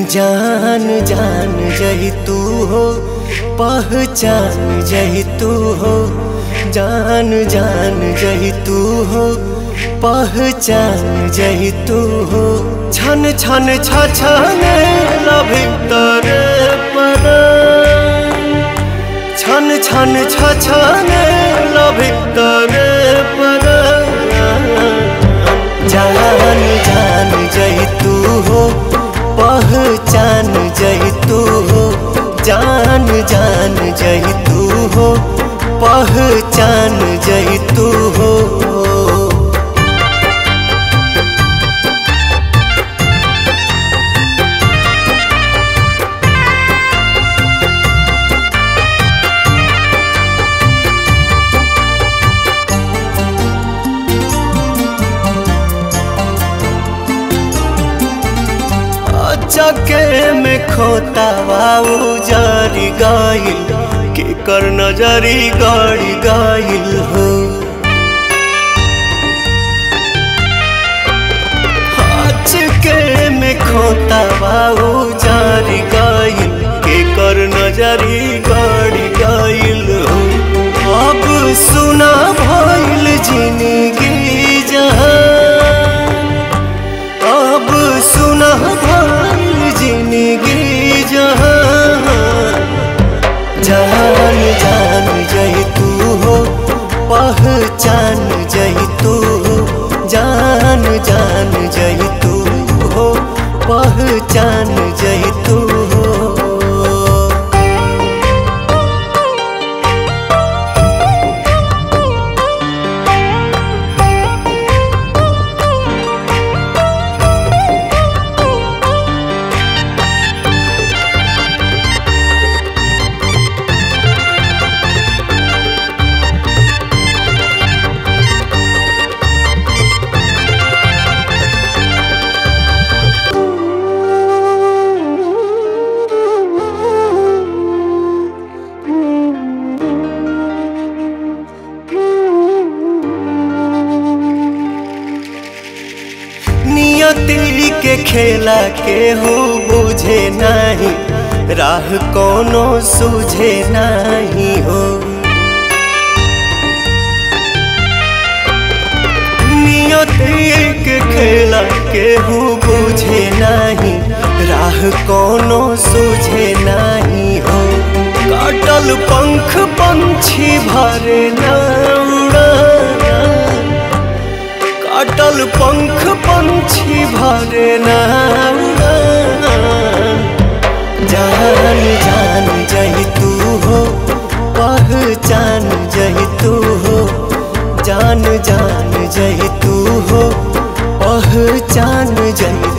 जान जान जही तू हो पहचान जही तू हो जान जान जही तू हो पहचान जही तू हो छन छन छ छन भीतर पर छन छन छ छन भीतर पर जान जान जही तू हो पहचान जही तू हो जान जान जही तू हो पहचान जही तू हो चके में खोता बाबू जारी गाइल के कर नजरी गाड़ी गाइल हो चके में खोता बाबू जारी गाइल के कर नजरी गाड़ी गाइल हो अब सुना भइल जिंदगी जहां अब सुना भइल जिंदगी जहां जान जान जही तू हो पहचान जही तू हो जान जान जही तू हो पहचान जही तू हो नियति के खेला के हो बुझे नहीं राह कोनो सूझे नहीं हो नियति के खेला के हो बुझे नहीं राह कोनो सूझे नहीं हो काटल पंख पंछी भरे ना उड़ा काटल पंख पंछी भरे ना जान जान जही तू हो पहचान जही तू हो जान जान जही तू हो पहचान जही